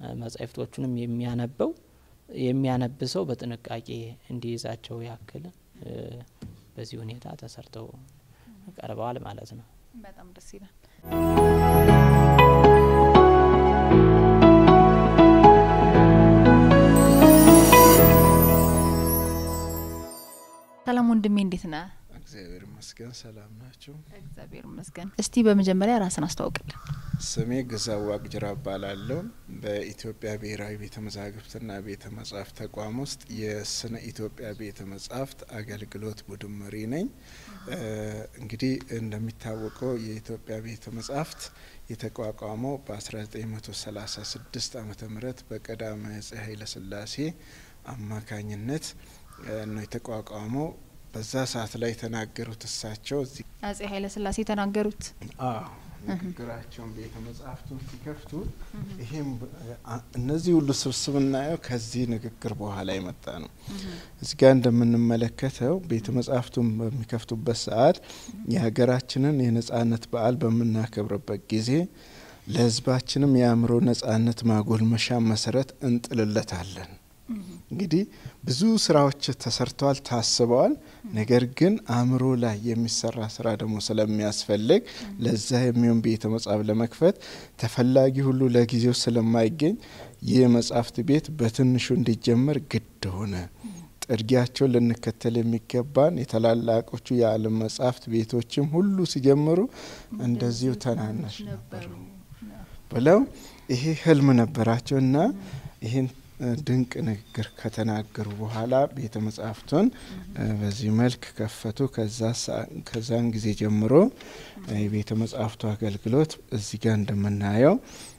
መጻሕፍቶቹንም የሚያነበው የሚያነብሰው በጥንቃቄ እንዲይዛቸው ያክል በዚህ ሁኔታ ተሰርተው ቀርበዋል ማለት ነው። በጣም ደስ ይላል። ሰላም ወንድሜ እንዴት ነህ? እግዚአብሔር ይመስገን ሰላም ናቸው። እግዚአብሔር ይመስገን። እስቲ በመጀመሪያ ራስን አስተዋውቅልን። ስሜ ግዛው ዋቅጅራ እባላለሁ። በኢትዮጵያ ብሔራዊ ቤተ መዛግብትና ቤተ መጻሕፍት ተቋም ውስጥ የስነ ኢትዮጵያ ቤተ መጻሕፍት አገልግሎት ቡድን መሪ ነኝ። እንግዲህ እንደሚታወቀው የኢትዮጵያ ቤተ መጻሕፍት የተቋቋመው በ1936 ዓመተ ምህረት በቀዳማዊ አፄ ኃይለ ሥላሴ አማካኝነት ነው የተቋቋመው። በዛ ሰዓት ላይ የተናገሩት እሳቸው እዚህ አጼ ኃይለ ሥላሴ የተናገሩት ንግግራቸውን ቤተ መጻሕፍቱን ሲከፍቱ ይሄም እነዚህ ሁሉ ስብስብ እናየው ከዚህ ንግግር በኋላ የመጣ ነው። እዚህ ጋር እንደምንመለከተው ቤተ መጻሕፍቱን በሚከፍቱበት ሰዓት የሀገራችንን የነጻነት በዓል በምናከብርበት ጊዜ ለሕዝባችንም የአእምሮ ነጻነት ማጎልመሻ መሰረት እንጥልለታለን። እንግዲህ ብዙ ስራዎች ተሰርተዋል፣ ታስበዋል። ነገር ግን አእምሮ ላይ የሚሰራ ስራ ደግሞ ስለሚያስፈልግ ለዛ የሚሆን ቤተ መጻሕፍት ለመክፈት ተፈላጊ ሁሉ ለጊዜው ስለማይገኝ ይህ መጻሕፍት ቤት በትንሹ እንዲጀመር ግድ ሆነ። ጥርጊያቸውን ልንከተል የሚገባን የታላላቆቹ የዓለም መጻሕፍት ቤቶችም ሁሉ ሲጀምሩ እንደዚሁ ተናናሽ ነበሩ ብለው ይሄ ህልም ነበራቸው እና ይህን ድንቅ ንግግር ከተናገሩ በኋላ ቤተ መጻሕፍቱን በዚህ መልክ ከፈቱ። ከዛን ጊዜ ጀምሮ የቤተ መጻሕፍቱ አገልግሎት እዚህ ጋር እንደምናየው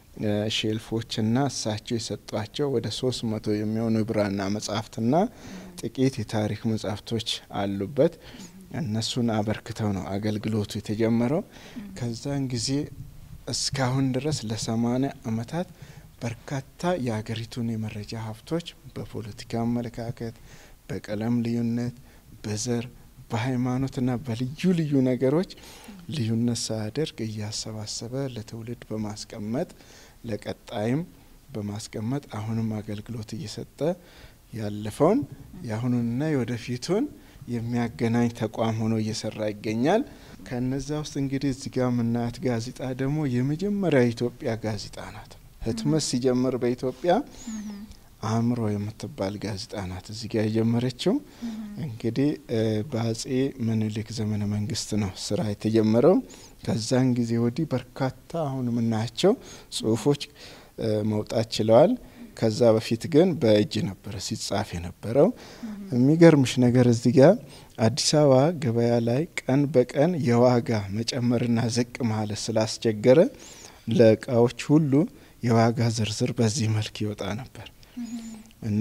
ሼልፎችና እሳቸው የሰጧቸው ወደ ሶስት መቶ የሚሆኑ የብራና መጻሕፍትና ጥቂት የታሪክ መጻሕፍቶች አሉበት። እነሱን አበርክተው ነው አገልግሎቱ የተጀመረው። ከዛን ጊዜ እስካሁን ድረስ ለሰማኒያ ዓመታት በርካታ የሀገሪቱን የመረጃ ሀብቶች በፖለቲካ አመለካከት፣ በቀለም ልዩነት፣ በዘር፣ በሃይማኖትና በልዩ ልዩ ነገሮች ልዩነት ሳያደርግ እያሰባሰበ ለትውልድ በማስቀመጥ ለቀጣይም በማስቀመጥ አሁንም አገልግሎት እየሰጠ ያለፈውን የአሁኑንና የወደፊቱን የሚያገናኝ ተቋም ሆኖ እየሰራ ይገኛል። ከነዛ ውስጥ እንግዲህ እዚህ ጋር የምናያት ጋዜጣ ደግሞ የመጀመሪያ የኢትዮጵያ ጋዜጣ ናት። ህትመት ሲጀምር በኢትዮጵያ አእምሮ የምትባል ጋዜጣ ናት እዚህ ጋር የጀመረችው። እንግዲህ በአጼ ምኒልክ ዘመነ መንግስት ነው ስራ የተጀመረው። ከዛን ጊዜ ወዲህ በርካታ አሁን የምናያቸው ጽሁፎች መውጣት ችለዋል። ከዛ በፊት ግን በእጅ ነበረ ሲጻፍ የነበረው። የሚገርምሽ ነገር እዚህ ጋር አዲስ አበባ ገበያ ላይ ቀን በቀን የዋጋ መጨመርና ዝቅ ማለት ስላስቸገረ ለእቃዎች ሁሉ የዋጋ ዝርዝር በዚህ መልክ ይወጣ ነበር እና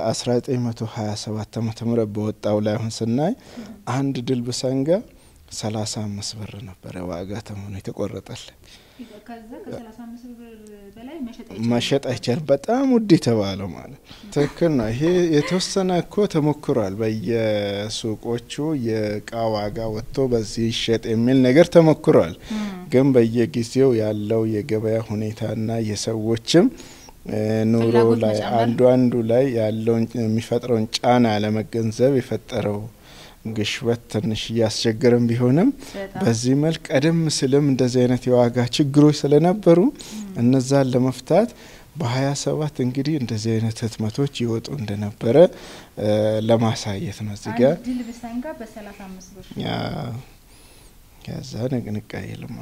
በ1927 ዓ ም በወጣው ላይ አሁን ስናይ አንድ ድልብ ሰንጋ 35 ብር ነበረ ዋጋ ተመኑ የተቆረጠለት። መሸጥ አይቻልም። በጣም ውድ የተባለው ማለት ትክክል ነው። ይሄ የተወሰነ እኮ ተሞክሯል። በየሱቆቹ የእቃ ዋጋ ወጥቶ በዚህ ይሸጥ የሚል ነገር ተሞክሯል። ግን በየጊዜው ያለው የገበያ ሁኔታና የሰዎችም ኑሮ ላይ አንዱ አንዱ ላይ ያለውን የሚፈጥረውን ጫና ለመገንዘብ የፈጠረው ግሽበት ትንሽ እያስቸገረን ቢሆንም በዚህ መልክ ቀደም ስልም እንደዚህ አይነት የዋጋ ችግሮች ስለነበሩ እነዛን ለመፍታት በሀያ ሰባት እንግዲህ እንደዚህ አይነት ህትመቶች ይወጡ እንደነበረ ለማሳየት ነው። እዚህ ጋር ከዛ ንቅንቅ አይልም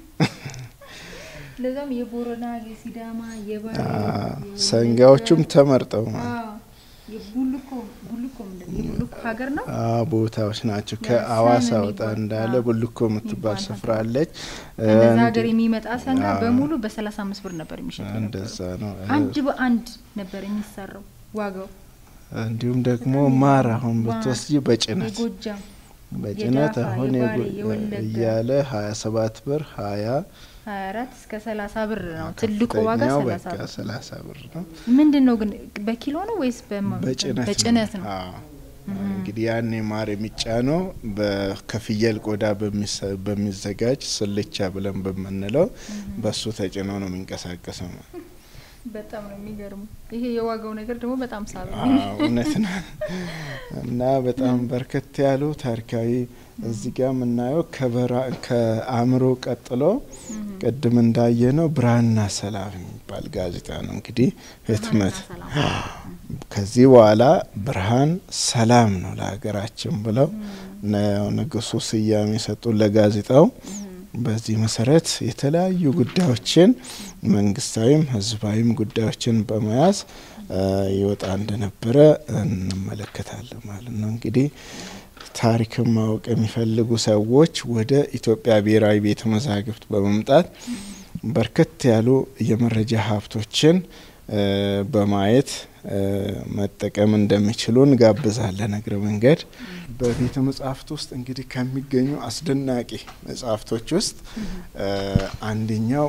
ለዛም የቦረና የሲዳማ የባሌ ሰንጋዎቹም ተመርጠው ማለት ቡልኮ ቡልኮ ቡልኮ ሀገር ነው ቦታዎች ናቸው። ከአዋሳ ወጣ እንዳለ ቡልኮ የምትባል ስፍራ አለች። እንደዛ ሀገር የሚመጣ ሰንጋ በሙሉ በሰላሳ አምስት ብር ነበር የሚሸጠው። እንደዛ ነው። አንድ በአንድ ነበር የሚሰራው ዋጋው። እንዲሁም ደግሞ ማር አሁን ብትወስጂ በጭነት የጎጃም በጭነት የዳፋ፣ አሁን የባሌ፣ የጎ- የወለጋ እያለ ሀያ ሰባት ብር ሀያ ሀያ አራት እስከ ሰላሳ ብር ነው ትልቁ ዋጋ ከፍተኛው ሰላሳ በቃ ብር። ሰላሳ ብር ነው። ምንድን ነው ግን በኪሎ ነው ወይስ በማ- በጭነት በጭነት ነው? አዎ። እንግዲህ ያኔ ማር የሚጫነው በ- ከፍየል ቆዳ በሚሰ- በሚዘጋጅ ስልቻ ብለን በምንለው በሱ ተጭኖ ነው የሚንቀሳቀሰው። በጣም ነው የሚገርሙ። ይሄ የዋጋው ነገር ደግሞ በጣም ሳቢ እውነት ነው እና በጣም በርከት ያሉ ታሪካዊ እዚህ ጋር የምናየው ከአእምሮ ቀጥሎ ቅድም እንዳየ ነው ብርሃንና ሰላም የሚባል ጋዜጣ ነው እንግዲህ ህትመት። ከዚህ በኋላ ብርሃን ሰላም ነው ለሀገራችን ብለው ንጉሱ ስያሜ የሰጡ ለጋዜጣው። በዚህ መሰረት የተለያዩ ጉዳዮችን መንግስታዊም ህዝባዊም ጉዳዮችን በመያዝ ይወጣ እንደነበረ እንመለከታለን ማለት ነው። እንግዲህ ታሪክን ማወቅ የሚፈልጉ ሰዎች ወደ ኢትዮጵያ ብሔራዊ ቤተ መዛግብት በመምጣት በርከት ያሉ የመረጃ ሀብቶችን በማየት መጠቀም እንደሚችሉ እንጋብዛለን። እግረ መንገድ በቤተ መጻሕፍት ውስጥ እንግዲህ ከሚገኙ አስደናቂ መጽሐፍቶች ውስጥ አንደኛው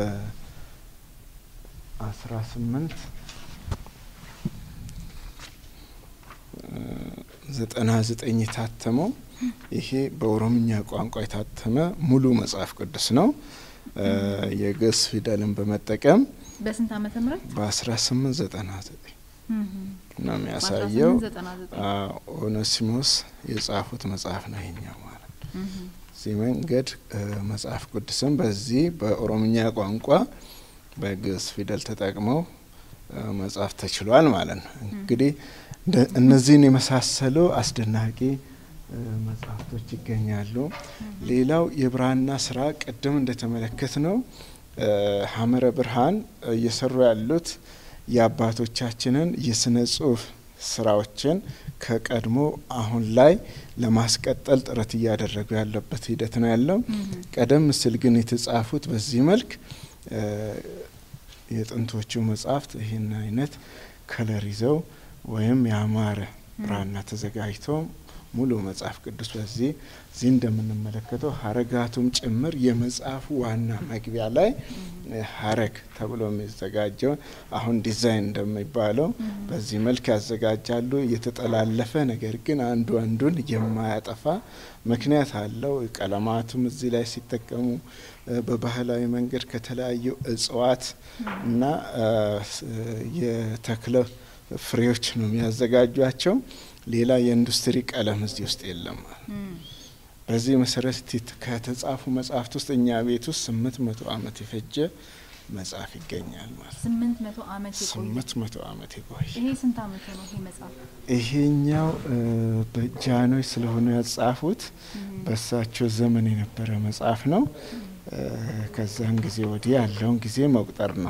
በአስራ ስምንት ዘጠና ዘጠኝ የታተመው ይሄ በኦሮምኛ ቋንቋ የታተመ ሙሉ መጽሐፍ ቅዱስ ነው። የግዕዝ ፊደልን በመጠቀም በስንት ዓመተ ምህረት በአስራ ስምንት ዘጠና ዘጠኝ ነው የሚያሳየው። ኦኔሲሞስ የጻፉት መጽሐፍ ነው ይሄኛው ማለት ነው። እዚህ መንገድ መጽሐፍ ቅዱስም በዚህ በኦሮምኛ ቋንቋ በግዕዝ ፊደል ተጠቅመው መጻፍ ተችሏል ማለት ነው። እንግዲህ እነዚህን የመሳሰሉ አስደናቂ መጽሐፍቶች ይገኛሉ። ሌላው የብራና ስራ ቅድም እንደተመለከት ነው ሐመረ ብርሃን እየሰሩ ያሉት የአባቶቻችንን የስነ ጽሁፍ ስራዎችን ከቀድሞ አሁን ላይ ለማስቀጠል ጥረት እያደረጉ ያለበት ሂደት ነው ያለው። ቀደም ሲል ግን የተጻፉት በዚህ መልክ የጥንቶቹ መጽሐፍት ይህን አይነት ከለር ይዘው ወይም ያማረ ብራና ተዘጋጅቶ ሙሉ መጽሐፍ ቅዱስ በዚህ እዚህ እንደምንመለከተው ሀረጋቱም ጭምር የመጽሐፉ ዋና መግቢያ ላይ ሀረግ ተብሎ የሚዘጋጀው አሁን ዲዛይን እንደሚባለው በዚህ መልክ ያዘጋጃሉ። እየተጠላለፈ ነገር ግን አንዱ አንዱን የማያጠፋ ምክንያት አለው። ቀለማቱም እዚህ ላይ ሲጠቀሙ በባህላዊ መንገድ ከተለያዩ እጽዋት እና የተክለ ፍሬዎች ነው የሚያዘጋጇቸው። ሌላ የኢንዱስትሪ ቀለም እዚህ ውስጥ የለም። በዚህ መሰረት ከተጻፉ መጽሐፍት ውስጥ እኛ ቤት ውስጥ ስምንት መቶ ዓመት የፈጀ መጽሐፍ ይገኛል ማለት ስምንት መቶ ዓመት የቆየ ስምንት መቶ ዓመት የቆየ ይሄ ስንት ዓመት ነው ይሄ መጽሐፍ? ይሄኛው በጃኖይ ስለሆነ ያጻፉት በእሳቸው ዘመን የነበረ መጽሐፍ ነው። ከዛን ጊዜ ወዲህ ያለውን ጊዜ መቁጠር ነው።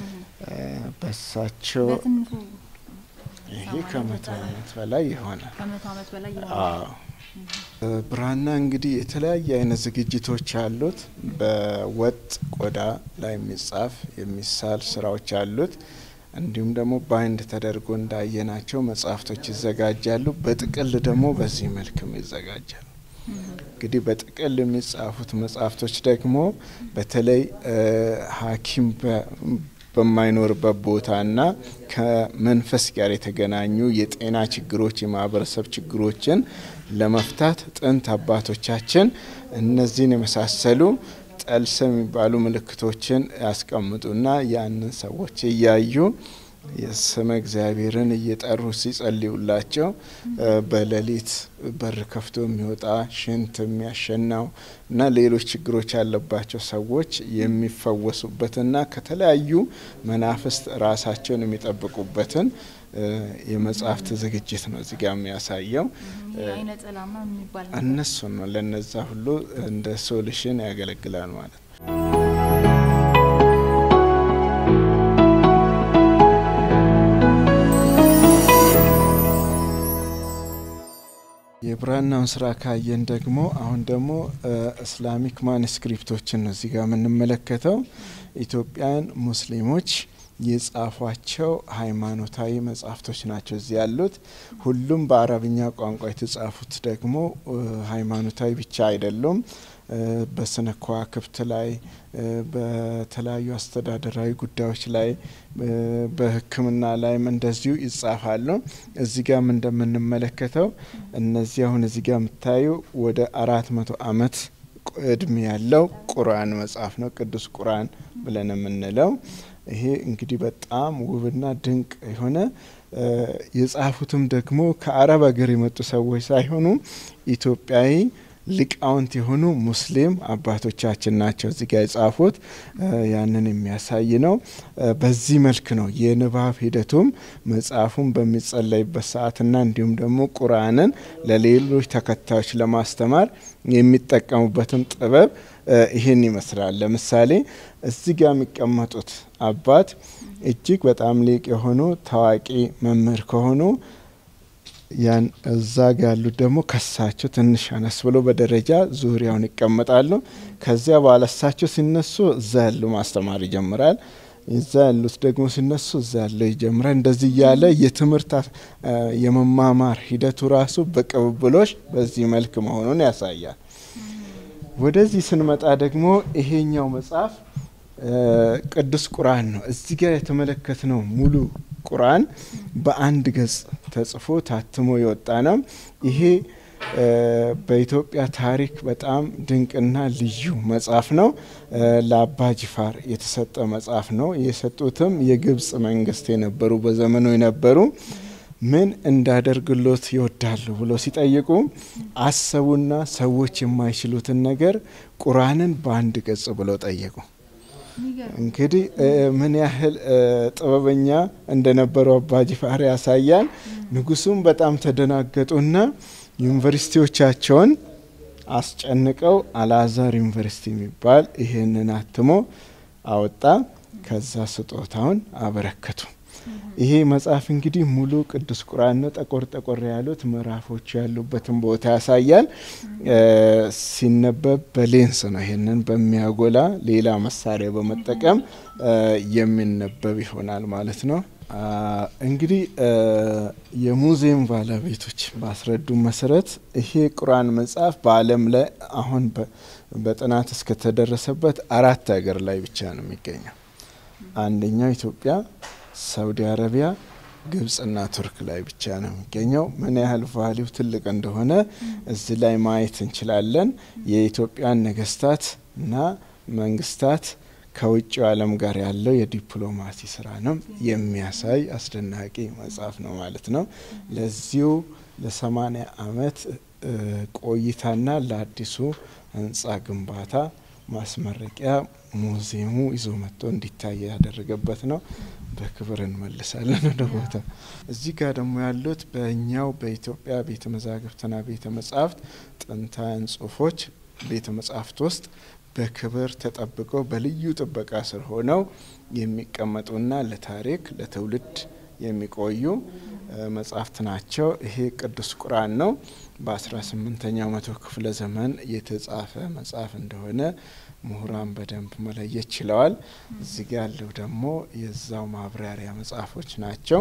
በእሳቸው በትንሹ ይሄ ከመቶ ዓመት በላይ የሆነ ከመቶ ዓመት በላይ የሆነ አዎ። ብራና እንግዲህ የተለያየ አይነት ዝግጅቶች አሉት። በወጥ ቆዳ ላይ የሚጻፍ የሚሳል ስራዎች አሉት። እንዲሁም ደግሞ ባይንድ ተደርጎ እንዳየናቸው መጽሐፍቶች ይዘጋጃሉ። በጥቅል ደግሞ በዚህ መልክም ይዘጋጃሉ። እንግዲህ በጥቅል የሚጻፉት መጽሐፍቶች ደግሞ በተለይ ሐኪም በማይኖርበት ቦታና ከመንፈስ ጋር የተገናኙ የጤና ችግሮች፣ የማህበረሰብ ችግሮችን ለመፍታት ጥንት አባቶቻችን እነዚህን የመሳሰሉ ጠልሰ የሚባሉ ምልክቶችን ያስቀምጡና ያንን ሰዎች እያዩ የስመ እግዚአብሔርን እየጠሩ ሲጸልዩላቸው በሌሊት በር ከፍቶ የሚወጣ ሽንት የሚያሸናው እና ሌሎች ችግሮች ያለባቸው ሰዎች የሚፈወሱበትና ከተለያዩ መናፍስት ራሳቸውን የሚጠብቁበትን የመጽሐፍት ዝግጅት ነው እዚህ ጋር የሚያሳየው። አይነ ጸላማ የሚባል እነሱን ነው ለነዛ ሁሉ እንደ ሶሉሽን ያገለግላል ማለት ነው። የብራናውን ስራ ካየን ደግሞ አሁን ደግሞ እስላሚክ ማንስክሪፕቶችን ነው እዚህ ጋር የምንመለከተው። ኢትዮጵያን ሙስሊሞች የጻፏቸው ሃይማኖታዊ መጽሐፍቶች ናቸው እዚህ ያሉት። ሁሉም በአረብኛ ቋንቋ የተጻፉት ደግሞ ሃይማኖታዊ ብቻ አይደሉም። በስነ ከዋክብት ላይ፣ በተለያዩ አስተዳደራዊ ጉዳዮች ላይ፣ በሕክምና ላይም እንደዚሁ ይጻፋሉ። እዚህ ጋም እንደምንመለከተው እነዚህ አሁን እዚህ ጋር የምታዩ ወደ አራት መቶ አመት እድሜ ያለው ቁርአን መጽሐፍ ነው። ቅዱስ ቁርአን ብለን የምንለው ይሄ እንግዲህ በጣም ውብና ድንቅ የሆነ የጻፉትም ደግሞ ከአረብ ሀገር የመጡ ሰዎች ሳይሆኑ ኢትዮጵያዊ ሊቃውንት የሆኑ ሙስሊም አባቶቻችን ናቸው እዚህ ጋር የጻፉት። ያንን የሚያሳይ ነው። በዚህ መልክ ነው የንባብ ሂደቱም መጽሐፉን በሚጸለይበት ሰዓትና እንዲሁም ደግሞ ቁርአንን ለሌሎች ተከታዮች ለማስተማር የሚጠቀሙበትም ጥበብ ይህን ይመስላል። ለምሳሌ እዚህ ጋር የሚቀመጡት አባት እጅግ በጣም ሊቅ የሆኑ ታዋቂ መምህር ከሆኑ ያን እዛ ጋ ያሉት ደግሞ ከሳቸው ትንሽ አነስ ብሎ በደረጃ ዙሪያውን ይቀመጣሉ። ከዚያ በኋላ እሳቸው ሲነሱ እዛ ያሉ ማስተማር ይጀምራል። እዛ ያሉት ደግሞ ሲነሱ እዛ ያለው ይጀምራል። እንደዚህ እያለ የትምህርት የመማማር ሂደቱ ራሱ በቅብብሎች በዚህ መልክ መሆኑን ያሳያል። ወደዚህ ስንመጣ ደግሞ ይሄኛው መጽሐፍ ቅዱስ ቁርአን ነው። እዚህ ጋር የተመለከትነው ሙሉ ቁርአን በአንድ ገጽ ተጽፎ ታትሞ የወጣ ነው። ይሄ በኢትዮጵያ ታሪክ በጣም ድንቅና ልዩ መጽሐፍ ነው። ለአባ ጅፋር የተሰጠ መጽሐፍ ነው። የሰጡትም የግብጽ መንግስት የነበሩ በዘመኑ የነበሩ ምን እንዳደርግሎት ይወዳሉ ብሎ ሲጠይቁ አሰቡና ሰዎች የማይችሉትን ነገር ቁርአንን በአንድ ገጽ ብሎ ጠየቁ። እንግዲህ ምን ያህል ጥበበኛ እንደነበሩ አባ ጅፋር ያሳያል። ንጉሱም በጣም ተደናገጡና ዩኒቨርሲቲዎቻቸውን አስጨንቀው አልአዛር ዩኒቨርሲቲ የሚባል ይህንን አትሞ አወጣ። ከዛ ስጦታውን አበረከቱ። ይሄ መጽሐፍ እንግዲህ ሙሉ ቅዱስ ቁርአን ነው። ጠቆር ጠቆር ያሉት ምዕራፎቹ ያሉበትን ቦታ ያሳያል። ሲነበብ በሌንስ ነው። ይህንን በሚያጎላ ሌላ መሳሪያ በመጠቀም የሚነበብ ይሆናል ማለት ነው። እንግዲህ የሙዚየም ባለቤቶች ባስረዱ መሰረት ይሄ ቁርአን መጽሐፍ በዓለም ላይ አሁን በጥናት እስከተደረሰበት አራት ሀገር ላይ ብቻ ነው የሚገኘው። አንደኛው ኢትዮጵያ ሳውዲ አረቢያ፣ ግብጽና ቱርክ ላይ ብቻ ነው የሚገኘው። ምን ያህል ቫሊው ትልቅ እንደሆነ እዚህ ላይ ማየት እንችላለን። የኢትዮጵያን ነገስታት እና መንግስታት ከውጭው ዓለም ጋር ያለው የዲፕሎማሲ ስራ ነው የሚያሳይ አስደናቂ መጽሐፍ ነው ማለት ነው። ለዚሁ ለሰማኒያ አመት ቆይታና ለአዲሱ ህንጻ ግንባታ ማስመረቂያ ሙዚየሙ ይዞ መጥቶ እንዲታይ ያደረገበት ነው። በክብር እንመልሳለን ወደ ቦታ። እዚህ ጋር ደግሞ ያሉት በእኛው በኢትዮጵያ ቤተ መዛግብትና ቤተ መጻሕፍት ጥንታውያን ጽሁፎች ቤተ መጻሕፍት ውስጥ በክብር ተጠብቀው በልዩ ጥበቃ ስር ሆነው የሚቀመጡና ለታሪክ ለትውልድ የሚቆዩ መጽሐፍት ናቸው። ይሄ ቅዱስ ቁርአን ነው። በ18ኛው መቶ ክፍለ ዘመን የተጻፈ መጽሐፍ እንደሆነ ምሁራን በደንብ መለየት ችለዋል። እዚህ ጋ ያለው ደግሞ የዛው ማብራሪያ መጽሐፎች ናቸው።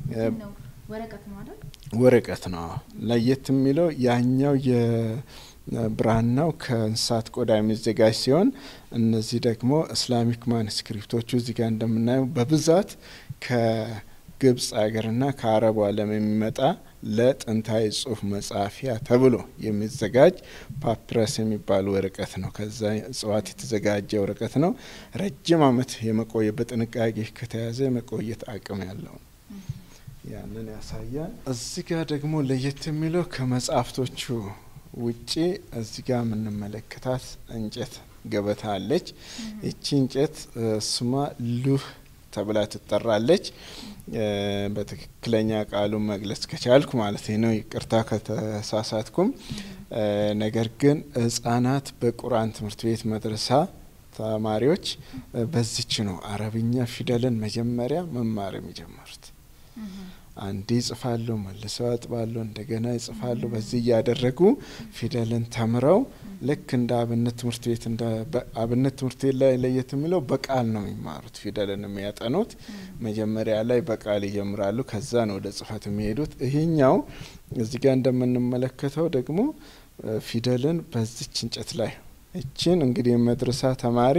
ወረቀት ነው። ለየት የሚለው ያኛው የብራናው ከእንስሳት ቆዳ የሚዘጋጅ ሲሆን እነዚህ ደግሞ እስላሚክ ማንስክሪፕቶቹ እዚህ ጋር እንደምናየው በብዛት ከግብጽ ሀገርና ከአረቡ ዓለም የሚመጣ ለጥንታዊ ጽሁፍ መጻፊያ ተብሎ የሚዘጋጅ ፓፒረስ የሚባል ወረቀት ነው። ከዛ እጽዋት የተዘጋጀ ወረቀት ነው። ረጅም ዓመት የመቆየት በጥንቃቄ ከተያዘ የመቆየት አቅም ያለው ነው። ያንን ያሳያል። እዚህ ጋር ደግሞ ለየት የሚለው ከመጽሐፍቶቹ ውጪ እዚህ ጋር የምንመለከታት እንጨት ገበታ አለች። ይቺ እንጨት ስሟ ሉህ ተብላ ትጠራለች። በትክክለኛ ቃሉን መግለጽ ከቻልኩ ማለት ነው። ይቅርታ ከተሳሳትኩም። ነገር ግን ህጻናት በቁርአን ትምህርት ቤት መድረሳ ተማሪዎች በዚች ነው አረብኛ ፊደልን መጀመሪያ መማር የሚጀምሩት። አንዴ ይጽፋሉ፣ መልሰው ያጥባሉ፣ እንደገና ይጽፋሉ። በዚህ እያደረጉ ፊደልን ተምረው ልክ እንደ አብነት ትምህርት ቤት እንደ አብነት ትምህርት ቤት ላይ ለየት የሚለው በቃል ነው የሚማሩት። ፊደልን የሚያጠኑት መጀመሪያ ላይ በቃል ይጀምራሉ፣ ከዛ ነው ወደ ጽፈት የሚሄዱት። ይሄኛው እዚህ ጋር እንደምንመለከተው ደግሞ ፊደልን በዚች እንጨት ላይ እችን እንግዲህ የመድረሳ ተማሪ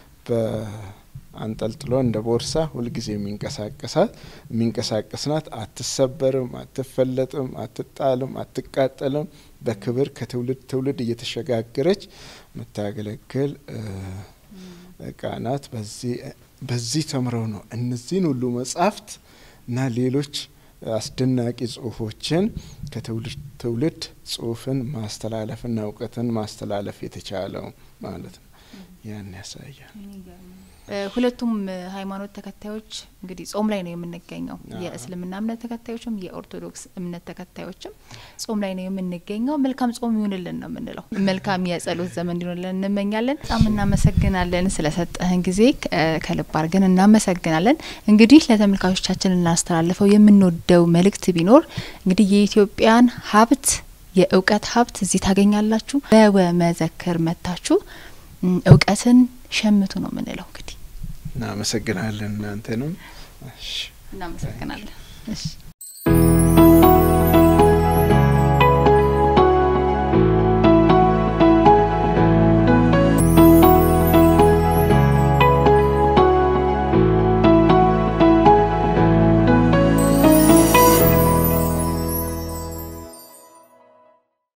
አንጠልጥሎ እንደ ቦርሳ ሁልጊዜ የሚንቀሳቀሳት የሚንቀሳቀስናት አትሰበርም፣ አትፈለጥም፣ አትጣልም፣ አትቃጠልም። በክብር ከትውልድ ትውልድ እየተሸጋገረች የምታገለግል እቃ ናት። በዚህ ተምረው ነው እነዚህን ሁሉ መጻሕፍት እና ሌሎች አስደናቂ ጽሁፎችን ከትውልድ ትውልድ ጽሁፍን ማስተላለፍና እውቀትን ማስተላለፍ የተቻለው ማለት ነው። ያን ያሳያል። ሁለቱም ሃይማኖት ተከታዮች እንግዲህ ጾም ላይ ነው የምንገኘው። የእስልምና እምነት ተከታዮችም የኦርቶዶክስ እምነት ተከታዮችም ጾም ላይ ነው የምንገኘው። መልካም ጾም ይሁንልን ነው የምንለው። መልካም የጸሎት ዘመን እንዲሆንልን እንመኛለን። በጣም እናመሰግናለን ስለሰጠህን ጊዜ ከልብ አድርገን እናመሰግናለን። እንግዲህ ለተመልካቾቻችን እናስተላልፈው የምንወደው መልእክት ቢኖር እንግዲህ የኢትዮጵያን ሀብት የእውቀት ሀብት እዚህ ታገኛላችሁ። በወመዘክር መታችሁ እውቀትን ሸምቱ ነው የምንለው። እንግዲህ እናመሰግናለን። እናንተንም እናመሰግናለን። እሺ